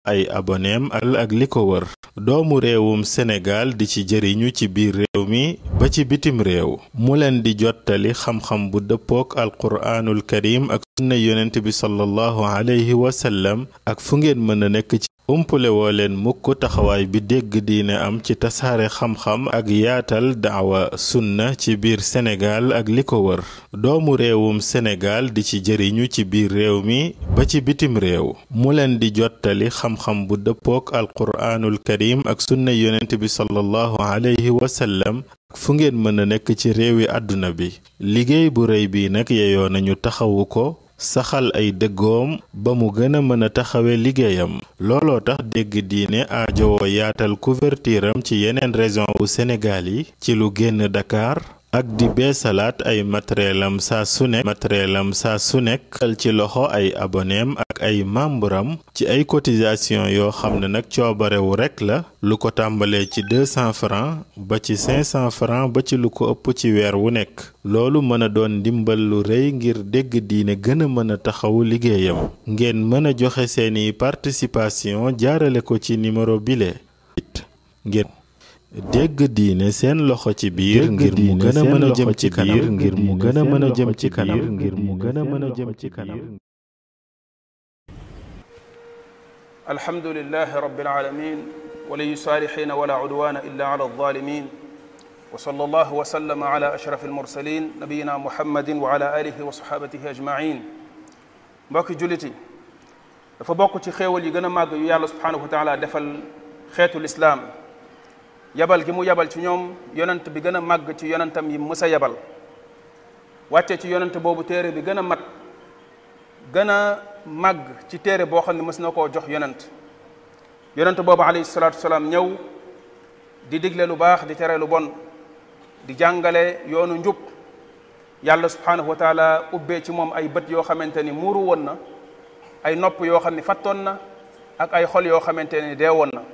ay aboneem ak li ko wër doomu réewum Sénégal di ci jëriñu ci biir réew mi ba ci bitim réew mu leen di jottali xam-xam bu dëppook alquraanul karim ak sunna yonent bi sallallahu alayhi wa sallam ak fu ngeen mën a nekk ci umpule woo leen mukk taxawaay bi dégg diine am ci tasaare xam-xam ak yaatal daawa sunna ci biir Sénégal ak li ko wër doomu réewum Sénégal di ci jëriñu ci biir réew mi ba ci bitim réew mu leen di jottali xam-xam bu dëppook alquraanul karim ak sunna yonent bi sallallahu alayhi wa sallam ak fu ngeen mën a nekk ci réewi àdduna bi liggéey bu rëy bi nag yeyoo nañu taxawu ko saxal ay dëggoom ba mu gën a mën a taxawe liggéeyam looloo tax dégg diine aajowoo yaatal couverture am ci yeneen région wu Sénégal yi ci lu génn Dakar ak di beesalaat ay matériel am saa su nekk matériel am saa su nekk ci loxo ay aboneem ak ay membre am ci ay cotisation yoo xam ne nag coobarewu rekk la lu ko tàmbalee ci 200 francs ba ci 500 francs ba ci lu ko ëpp ci weer wu nekk loolu mën a doon ndimbal lu rëy ngir dégg diine gën a mën a taxawu liggéeyam ngeen mën a joxe seeni participation jaarale ko ci numéro bile ngeen dégg diine seen loxo ci biir ngir mu gën a mën a jëm ci kanam ngir mu gën a mën a jëm ci kanam ngir mu gën a mën a jëm ci kanam alhamdulilah rabbil alamin waliyu saalihin wala udwana illa ala alzalimin wa sallallahu wa sallama ala ashraf almursalin nabiyina muhammadin wa ala alihi wa sahabatihi ajmain mbokki julliti dafa bokk ci xéewal yi gën a màgg yu yàlla subhanahu wa taala defal xeetu lislaam yabal gi mu yabal ci ñoom yonent bi gën a màgg ci yonentam yi mës a yabal wàcce ci yonent boobu téere bi gën a mat gën a màgg ci téere boo xam ne mës na koo jox yonent yonent boobu alayhi salaatu wasalaam ñëw di digle lu baax di tere lu bon di jàngale yoonu njub yàlla subhanahu wa taala ubbee ci moom ay bët yoo xamante ni muuru woon na ay nopp yoo xam ne fattoon na ak ay xol yoo xamante ni dee woon na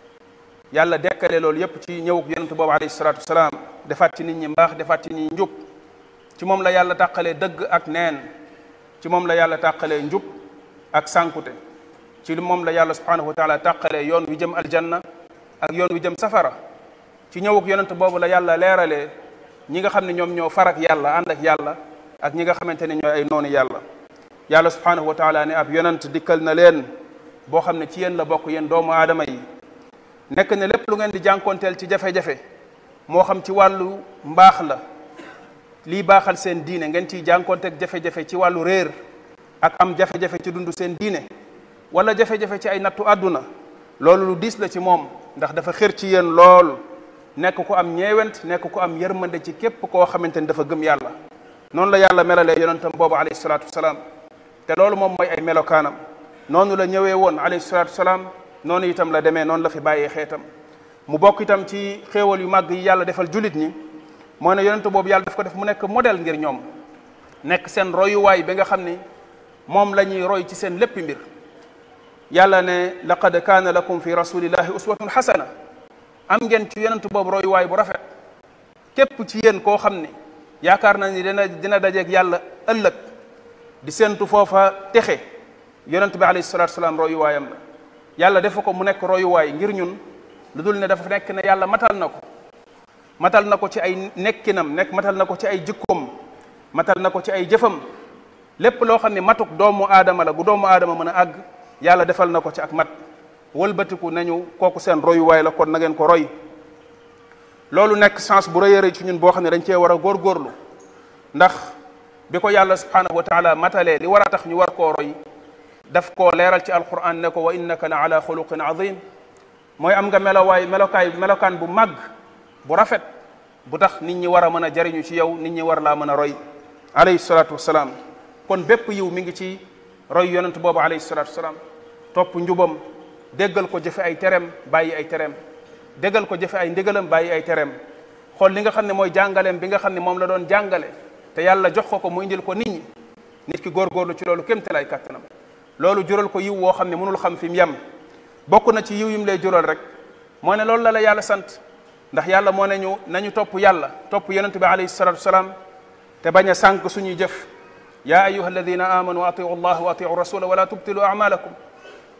yàlla dekkale loolu yépp ci ñëwuk yonent boobu alayhi salaatu wasalaam defaat ci nit ñi mbaax defaat ci nit ñi njub ci moom la yàlla tàqalee dëgg ak neen ci moom la yàlla tàqalee njub ak sànkute ci moom la yàlla subhanahu wa taala tàqalee yoon wi jëm aljanna ak yoon wi jëm safara ci ñëwuk yonent boobu la yàlla leeralee ñi nga xam ne ñoom ñoo farak yàlla ànd ak yàlla ak ñi nga xamante ne ñooy ay noonu yàlla yàlla subhanahu wa taala ne ab yonent dikkal na leen boo xam ne ci yéen la bokk yéen doomu aadama yi nekk ne lépp lu ngeen di jànkoonteel ci jafe-jafe moo xam ci wàllu mbaax la lii baaxal seen diine ngeen ciy jànkoonteeg jafe-jafe ci wàllu réer ak am jafe-jafe ci dund seen diine wala jafe-jafe ci ay nattu àdduna loolu lu diis la ci moom ndax dafa xër ci yéen lool nekk ku am ñeewent nekk ku am yërmande ci képp koo xamante ni dafa gëm yàlla noonu la yàlla melalee yonentam boobu alayhi salaatu wasalaam te loolu moom mooy ay melokaanam noonu la ñëwee woon alayhi salaatu wasalaam noonu itam la demee noonu la fi bàyyee xeetam mu bokk itam ci xéewal yu màgg yi yàlla defal julit ñi moo ne yonent boobu yàlla daf ko def mu nekk modèle ngir ñoom nekk seen royuwaay bi nga xam ni moom la ñuy roy ci seen léppi mbir yàlla ne laqad kaana lakum fi rasulillahi uswatun xasana am ngeen ci yonent boobu royuwaay bu rafet képp ci yéen koo xam ni yaakaar na ni dina dina dajeeg yàlla ëllëg di séentu foofa texe yonent bi alayhi salatu salaam royuwaayam la yàlla defa ko mu nekk royuwaay ngir ñun lu dul ne dafa nekk ne yàlla matal na ko matal na ko ci ay nekkinam nekk matal na ko ci ay jikkoom matal na ko ci ay jëfam lépp loo xam ne matuk doomu aadama la gu doomu aadama mën a àgg yàlla defal na ko ci ak mat wëlbatiku nañu kooku seen royuwaay la kon na ngeen ko roy loolu nekk chance bu rëy a rëy ci ñun boo xam ne dañ cee war a góorgóorlu ndax bi ko yàlla subhanahu wa taala matalee li war a tax ñu war koo roy daf koo leeral ci alquran ne ko wa innaka la ala xuluqin azim mooy am nga melowaay melokaay melokaan bu màgg bu rafet bu tax nit ñi war a mën a jariñu ci yow nit ñi war laa mën a roy alayhi salatu wasalaam kon bépp yiw mi ngi ci roy yonent boobu alayhi salatu wasalaam topp njubam déggal ko jëfe ay tereem bàyyi ay tereem déggal ko jëfe ay ndigalam bàyyi ay tereem xool li nga xam ne mooy jàngaleem bi nga xam ne moom la doon jàngale te yàlla jox ko ko mu indil ko nit ñi nit ki góorgóorlu ci loolu kémte lay kàttanam loolu jural ko yiw woo xam ne mënul xam fi mu yem bokk na ci yiw yim lay jural rek moo ne loolu la la yàlla sant ndax yàlla moo ne ñu nañu topp yàlla topp yonent bi alayhi salatu wasalaam te bañ a sànq suñuy jëf yaa ayuha alladina amanu atiu allah wa atiu rasula wala tubtilu amalakum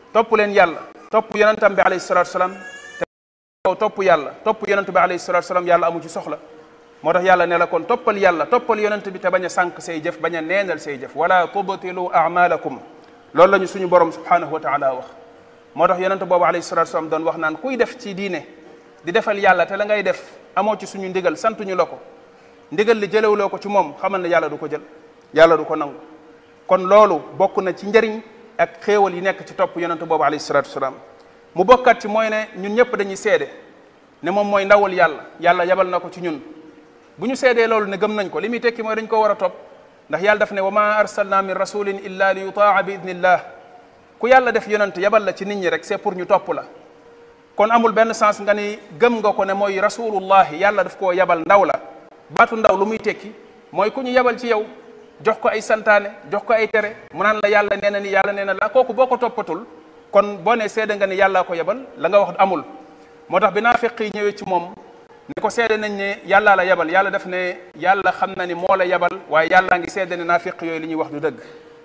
topp leen yàlla topp yonentam bi alayhi salatu salaam te topp yàlla topp yonent bi alayhi salatu salaam yàlla amu ci soxla moo tax yàlla ne la kon toppal yàlla toppal yonent bi te bañ a sànq say jëf bañ a neenal say jëf wala tubtilu amalakum loolu la ñu suñu borom subhanahu wa taala wax moo tax yonent boobu alayhi salatu salaam doon wax naan kuy def ci diine di defal yàlla te la ngay def amoo ci suñu ndigal santuñu la ko ndigal li jëlewuloo ko ci moom xamal ne yàlla du ko jël yàlla du ko nangu kon loolu bokk na ci njëriñ ak xéewal yi nekk ci topp yonent boobu alayhi salatu wasalaam mu bokkat ci mooy ne ñun ñëpp dañuy seede ne moom mooy ndawul yàlla yàlla yabal na ko ci ñun bu ñu seedee loolu ne gëm nañ ko li muy tekki mooy dañ ko war a topp ndax yàlla daf ne wa ma arsalna min rasulin illa li yutaa bi idnillah ku yàlla def yonent yabal la ci nit ñi rek c'est pour ñu topp la kon amul benn sens nga ni gëm nga ko ne mooy rasulullahi yàlla daf koo yabal ndaw la baatu ndaw lu muy tekki mooy ku ñu yabal ci yow jox ko ay santaane jox ko ay tere mu naan la yàlla nee na ni yàlla nee na la kooku boo ko toppatul kon boo ne seede nga ni yàllaa ko yabal la nga wax amul moo tax bi naafiq yi ñëwee ci moom ne ko seede nañ ne yàllaa la yabal yàlla def ne yàlla xam na ni moo la yabal waaye yàllaa ngi seede ne naafiq yooyu li ñuy wax du dëgg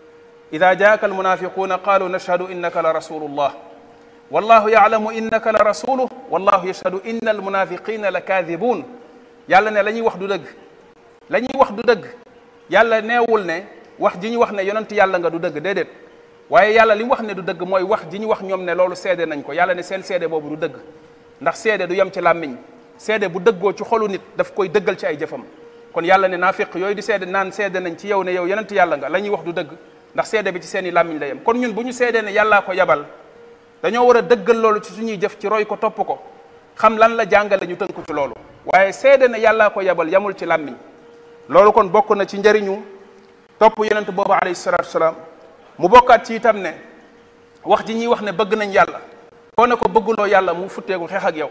ida jaaka almunafiquuna qaalu nashhadu innaka la rasulullah wallahu yaalamu innaka la rasuluh wallahu yashhadu inna almunafiqina la kaadibuun yàlla ne la ñuy wax du dëgg la ñuy wax du dëgg yàlla neewul ne wax ji ñu wax ne yonent yàlla nga du dëgg déedéet waaye yàlla li mu wax ne du dëgg mooy wax ji ñu wax ñoom ne loolu seede nañ ko yàlla ne seen seede boobu du dëgg ndax seede du yem ci làmmiñ seede bu dëggoo ci xolu nit daf koy dëggal ci ay jëfam kon yàlla ne naafiq yooyu di seede naan seede nañ ci yow ne yow yonent yàlla nga la ñuy wax du dëgg ndax seede bi ci seen i làmmiñ la yem kon ñun bu ñu seedee ne yàllaa ko yabal dañoo war a dëggal loolu ci suñuy jëf ci roy ko topp ko xam lan la jàngale ñu tënku ci loolu waaye seede ne yàllaa ko yabal yamul ci làmmiñ loolu kon bokk na ci njëriñu topp yonent boobu alayhi salatu wasalaam mu bokkaat ci itam ne wax ji ñuy wax ne bëgg nañ yàlla koo ne ko bëgguloo yàlla mu futteeku xeex ak yow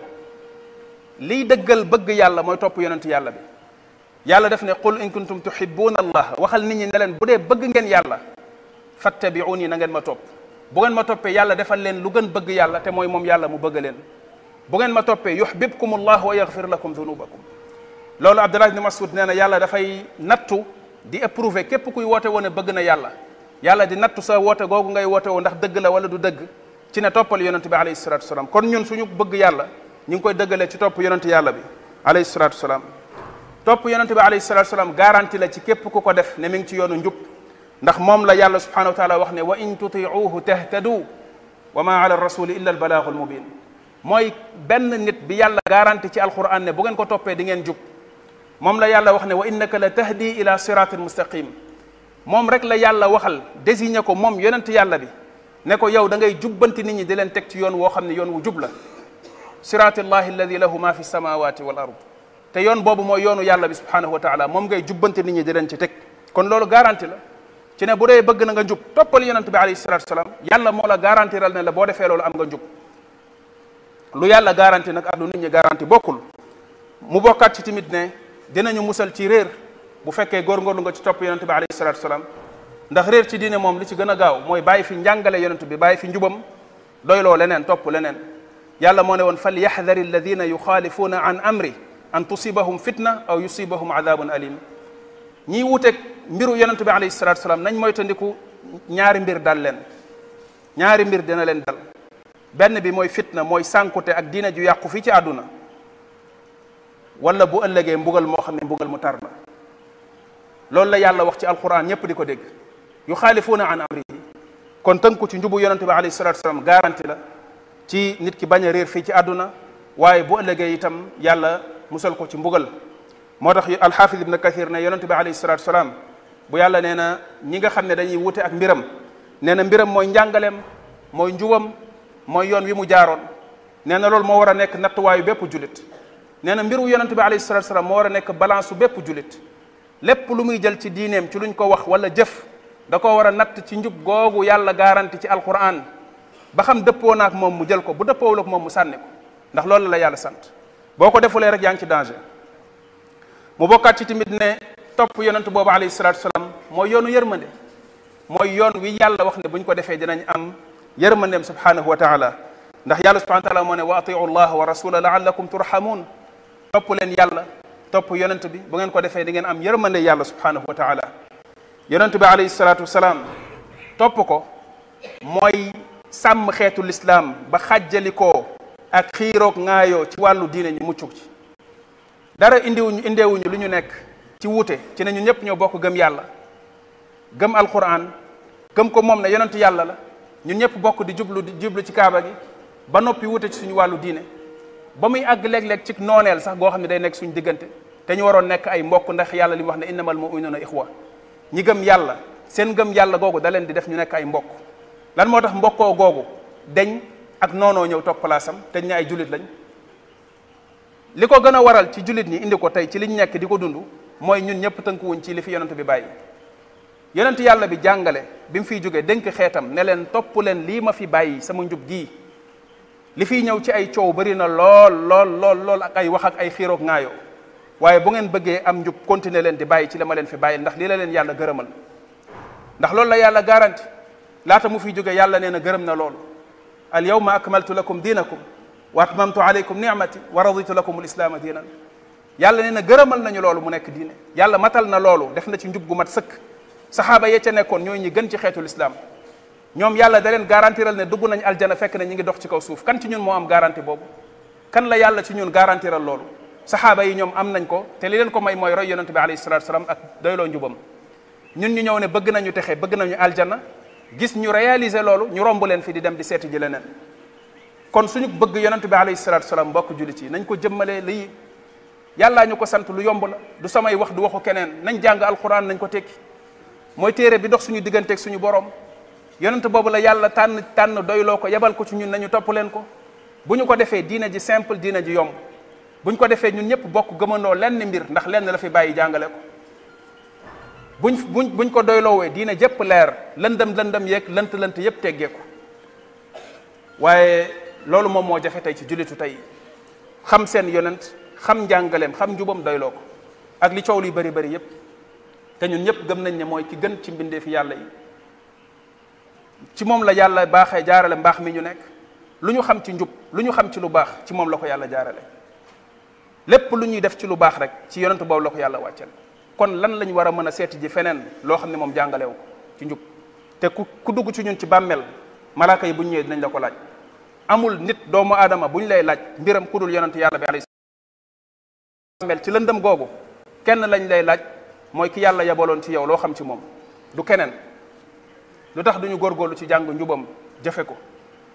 liy dëggal bëgg yàlla mooy topp yonent yàlla bi yàlla def ne qul in kuntum tuhibbuna allah waxal nit ñi ne leen bu dee bëgg ngeen yàlla fattabi'uni na ngeen ma topp bu ngeen ma toppee yàlla defal leen lu gën bëgg yàlla te mooy moom yàlla mu bëgg leen bu ngeen ma toppee yuhbibkum allah wa yaghfir lakum dhunubakum loolu abdullah ibni masud nee na yàlla dafay nattu di éprouver képp kuy woote woon ne bëgg na yàlla yàlla di nattu sa woote googu ngay woote woo ndax dëgg la wala du dëgg ci ne toppal yonent bi alayhi salatu wasalaam kon ñun suñu bëgg yàlla ñu ngi koy dëggalee ci topp yonent yàlla bi alayhi salatu wasalaam topp yonent bi alayhi salatu wasalaam garanti la ci képp ku ko def ne mi ngi ci yoonu njub ndax moom la yàlla subhanahu wa taala wax ne wa in tutiuhu tahtadu wa ma ala rasuli illa al balaagu al mubin mooy benn nit bi yàlla garanti ci alquran ne bu ngeen ko toppee di ngeen jub moom la yàlla wax ne wa innaka la tahdi ila siratin mustaqim moom rek la yàlla waxal désigné ko moom yonent yàlla bi ne ko yow da ngay jubbanti nit ñi di leen teg ci yoon woo xam ne yoon wu jub la siratillahi alladi lahu ma fi samawati wal ard te yoon boobu mooy yoonu yàlla bi subhanahu wa taala moom ngay jubbanti nit ñi di leen ci teg kon loolu garanti la ci ne bu dee bëgg na nga njub toppal yonent bi alayhi salatu wasalaam yàlla moo la garantiral ne la boo defee loolu am nga njub lu yàlla garanti nag ak lu nit ñi garanti bokkul mu bokkaat ci tamit ne dinañu musal ci réer bu fekkee góorgóorlu nga ci topp yonent bi alayhi salatu wasalaam ndax réer ci diine moom li ci gën a gaaw mooy bàyyi fi njàngale yonent bi bàyyi fi njubam doyloo leneen topp leneen yàlla moo ne woon fal yaxdari alladina yuxaalifuuna an amri an tusibahum fitna aw yusibahum adabun alim ñiy wuteeg mbiru yonent bi alayhi salatu wasalaam nañ moytandiku ñaari mbir dal leen ñaari mbir dina leen dal benn bi mooy fitna mooy sànkute ak diina ju yàqu fii ci àdduna wala bu ëllëgee mbugal moo xam ne mbugal mu tar la loolu la yàlla wax ci alquran ñëpp di ko dégg yu xaalifuuna an amrihi kon tënku ci njubu yonente bi alayhi salatu wasalaam garanti la ci nit ki bañ a réer fii ci àdduna waaye bu ëllëgee itam yàlla musal ko ci mbugal moo tax alxaafid ibn kathir ne yonente bi alayhi salatu wasalaam bu yàlla nee na ñi nga xam ne dañuy wute ak mbiram nee na mbiram mooy njàngaleem mooy njubam mooy yoon wi mu jaaroon nee na loolu moo war a nekk nattuwaayu bépp julit nee na mbiru yonente bi alayhi salatu wasalaam moo war a nekk balance su bépp julit lépp lu muy jël ci diineem ci luñ ko wax wala jëf da ko war a natt ci njub googu yàlla garanti ci alquran ba xam dëppoo naak moom mu jël ko bu dëppoowul ak moom mu sànni ko ndax loolu la yàlla sant boo ko defulee rek yaa ngi ci danger mu bokkaat ci tamit ne topp yonent boobu alayhi salatu wasalaam mooy yoonu yërmande mooy yoon wi yàlla wax ne bu ñu ko defee dinañ am yërmandeem subhanahu wa taala ndax yàlla subhanahu wa taala moo ne wa atiu llah wa rasula laallakum turhamun topp leen yàlla topp yonent bi bu ngeen ko defee di ngeen am yërmande yàlla subhanahu wa taala yonent bi alayhi salatu wasalaam topp ko mooy sàmm xeetu lislaam ba xàjjalikoo ak xiiroog ŋaayoo ci wàllu diine ñu muccuk ci dara indiwuñu indeewuñu lu ñu nekk ci wuute ci ne ñu ñëpp ñoo bokk gëm yàlla gëm alquran gëm ko moom ne yonent yàlla la ñun ñëpp bokk di jublu di jublu ci kaaba gi ba noppi wuute ci suñu wàllu diine ba muy àgg léeg-léeg ci nooneel sax goo xam ne day nekk suñu diggante te ñu waroon nekk ay mbokk ndax yàlla li mu wax ne innamal mu'minuna ixwa ñi gëm yàlla seen gëm yàlla googu da leen di def ñu nekk ay mbokk lan moo tax mbokkoo googu deñ ak noonoo ñëw toog place am te ñu ne ay jullit lañ li ko gën a waral ci jullit ñi indi ko tey ci liñ nekk di ko dund mooy ñun ñëpp tënkuwuñ ci li fi yonent bi bàyyi yonent yàlla bi jàngale bi mu fiy jógee dénk xeetam ne leen topp leen lii ma fi bàyyi sama njub gii li fiy ñëw ci ay coow bari na lool lool lool lool ak ay wax ak ay xiiroog ŋaayoo waaye bu ngeen bëggee am njub continuer leen di bàyyi ci la ma leen fi bàyyi ndax lii la leen yàlla gërëmal ndax loolu la yàlla garanti laata mu fiy jógee yàlla nee na gërëm na loolu al yawma akmaltu lakum diinakum wa atmamtu alaykum ni'mati wa raditu lakum al islaama diinan yàlla nee na gërëmal nañu loolu mu nekk diine yàlla matal na loolu def na ci njub gu mat sëkk saxaaba yee ca nekkoon ñooy ñi gën ci xeetu lislaam ñoom yàlla da leen garantiral ne dugg nañ aljana fekk ne ñi ngi dox ci kaw suuf kan ci ñun moo am garanti boobu kan la yàlla ci ñun garantiral loolu saxaaba yi ñoom am nañ ko te li leen ko may mooy roy yonente bi alayhi salatu salaam ak doyloo njubam ñun ñu ñëw ne bëgg nañu texe bëgg nañu aljana gis ñu réaliser loolu ñu romb leen fi di dem di seeti ji leneen kon suñu bëgg yonente bi alayhi salatu salaam mbokk jullit yi nañ ko jëmmalee lii yàllaa ñu ko sant lu yomb la du samay wax du waxu keneen nañ jàng alquran nañ ko tekki mooy téere bi dox suñu digganteeg suñu borom yonent boobu la yàlla tànn tànn doyloo ko yebal ko ci ñun nañu topp leen ko bu ñu ko defee diina ji simple diina ji yomb bu ñu ko defee ñun ñëpp bokk gëmandoo lenn mbir ndax lenn la fi bàyyi jàngale ko buñ buñ buñ ko doyloowee diina jëpp leer lëndëm lëndëm yeeg lënt lënt yëpp teggeeku waaye loolu moom moo jafe tey ci jullitu tey xam seen yonent xam njàngaleem xam njubam doyloo ko ak li coow li bari bari yëpp te ñun ñëpp gëm nañ ne mooy ki gën ci mbindeefi yàlla yi ci moom la yàlla baaxee jaarale mbaax mi ñu nekk lu ñu xam ci njub lu ñu xam ci lu baax ci moom la ko yàlla jaarale lépp lu ñuy def ci lu baax rek ci yonent boobu la ko yàlla wàcceel kon lan lañ war a mën a seeti ji feneen loo xam ne moom jàngalewu ko ci njub te ku ku dugg ci ñun ci bàmmeel malaaka yi bu ñu ñëwee dinañ la ko laaj amul nit doomu aadama bu ñu lay laaj mbiram ku dul yonent yàlla bi alayhi bàmmeel ci lëndëm googu kenn lañ lay laaj mooy ki yàlla yabaloon ci yow loo xam ci moom du keneen lu tax duñu góorgóorlu ci jàng njubam jëfe ko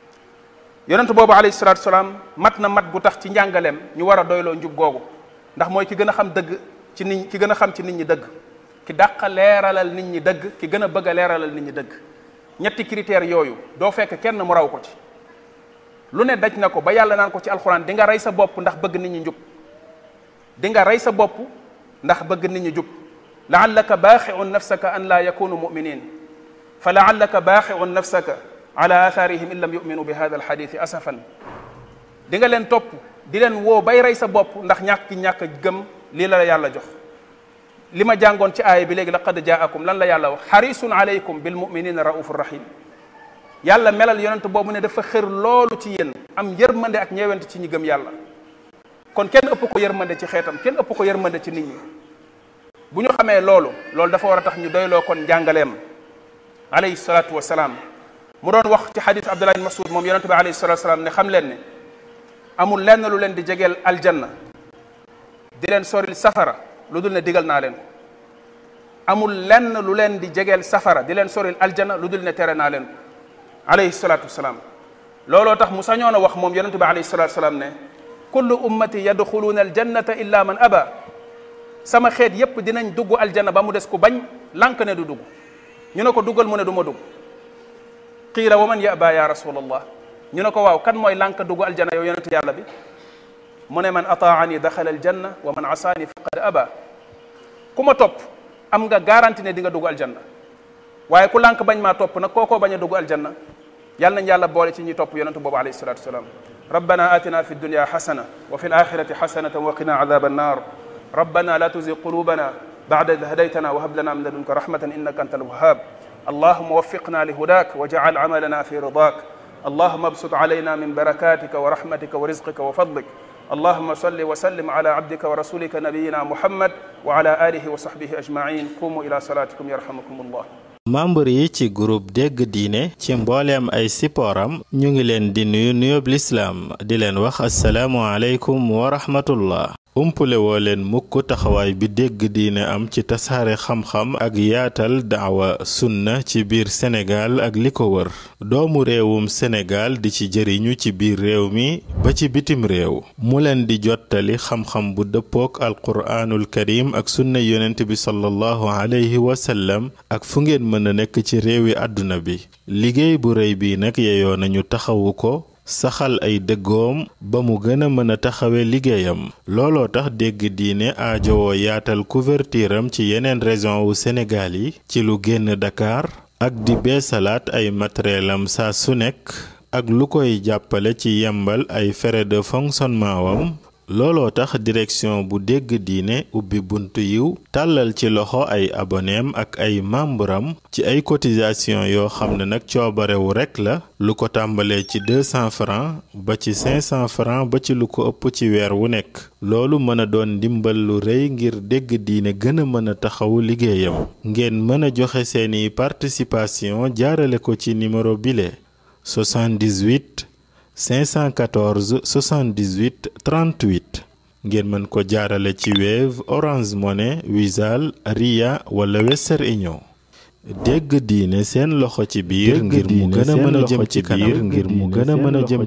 yonent boobu alayhi salaatu salaam mat na mat bu tax ci njàngaleem ñu war a doyloo njub googu ndax mooy ki gën a xam dëgg ci nit ki gën a xam ci nit ñi dëgg ki dàq leeralal nit ñi dëgg ki gën a bëgg a leeralal nit ñi dëgg ñetti critères yooyu doo fekk kenn mu raw ko ci lu ne daj na ko ba yàlla naan ko ci alxuraan di nga rey sa bopp ndax bëgg nit ñi njub di nga rey sa bopp ndax bëgg nit ñi jub laallaka baaxiun nafsaka an laa yakunu muminin fa laallaka baaxiun nafsaka ala athaarihim in lam yuminu bi hada alxadithi asafan di nga leen topp di leen woo bay rey sa bopp ndax ñàkk ñàkk gëm lii la la yàlla jox li ma jàngoon ci aaya bi léegi laqad jaakum lan la yàlla wax xarisun alaykum bil muminina raufur rahim yàlla melal yonent boobu ne dafa xër loolu ci yéen am yërmande ak ñeewante ci ñi gëm yàlla kon kenn ëpp ko yërmande ci xeetam kenn ëpp ko yërmande ci nit ñi bu ñu xamee loolu loolu dafa war a tax ñu doyloo kon njàngaleem alayhi salaatu wa salaam mu doon wax ci xadiis Abdullah ibn Mas'ud moom yonente bi alayhi salaatu wa salaam ne xam leen ne amul lenn lu leen di jegeel aljanna di leen soril safara lu dul ne digal naa leen ko amul lenn lu leen di jegeel safara di leen soril aljanna lu dul ne tere naa leen ko alayhi salaatu wa salaam looloo tax mu sañoon a wax moom yonente bi alayhi salaatu wa salaam ne kullu ummati yadxuluuna aljannata illa man aba sama xeet yépp dinañ dugg aljanna ba mu des ku bañ lànk ne du dugg ñu ne ko duggal mu ne du ma dugg qiila wa man yaba ya rasulallah ñu ne ko waaw kan mooy lànk dugg aljanna yow yonente yàlla bi mu ne man ataani daxala aljanna wa man asaani faqad aba ku ma topp am nga garanti ne di nga dugg aljanna waaye ku lànk bañ maa topp nag kookoo bañ a dugg aljanna yàlla nañ yàlla boole ci ñi topp yonente boobu alayhi salatu wasalaam ربنا آتنا في الدنيا حسنة وفي الآخرة حسنة وقنا عذاب النار ربنا لا تزغ قلوبنا بعد إذ هديتنا وهب لنا من لدنك رحمة إنك أنت الوهاب اللهم وفقنا لهداك واجعل عملنا في رضاك اللهم ابسط علينا من بركاتك ورحمتك ورزقك وفضلك اللهم صل وسلم على عبدك ورسولك نبينا محمد وعلى آله وصحبه أجمعين قوموا إلى صلاتكم يرحمكم الله membre yi ci groupe dégg diine ci mbooleem ay sipooram ñu ngi leen di nuyu nuyoob lislaam di leen wax asalaamu aleykum wa rahmatullah umpule woo leen mukk taxawaay bi dégg diine am ci tasaare xam-xam ak yaatal daawa sunna ci biir Sénégal ak li ko wër doomu réewum Sénégal di ci jëriñu ci biir réew mi ba ci bitim réew mu leen di jottali xam-xam bu dëppook alquraanul karim ak sunna yonent bi sallallahu alayhi wa sallam ak fu ngeen mën a nekk ci réewi àdduna bi liggéey bu rëy bi nag yeyoo nañu taxawu ko saxal ay dëggoom ba mu gën a mën a taxawe liggéeyam looloo tax dégg diine aajowoo yaatal couverture am ci yeneen région wu Sénégal yi ci lu génn Dakar ak di beesalaat ay matériel am saa su nekk ak lu koy jàppale ci yembal ay frais de fonctionnement wam looloo tax direction bu dégg diine ubbi buntu yiw tàllal ci loxo ay aboneem ak ay membram ci ay cotisation yoo xam ne nag coobarewu rekk la lu ko tàmbalee ci 200 francs ba ci 500 francs ba ci lu ko ëpp ci weer wu nekk loolu mën a doon ndimbal lu rëy ngir dégg diine gën a mën a taxawu liggéeyam ngeen mën a joxe seeni participation jaarale ko ci numéro bile 78 514 78 38 ngeen mën ko jaarale ci Wave Orange Money Wizall Ria wala Western Union dégg diine seen loxo ci biir ngir mu gën a mën a jëm ci kanam ngir mu gën a mën a jëm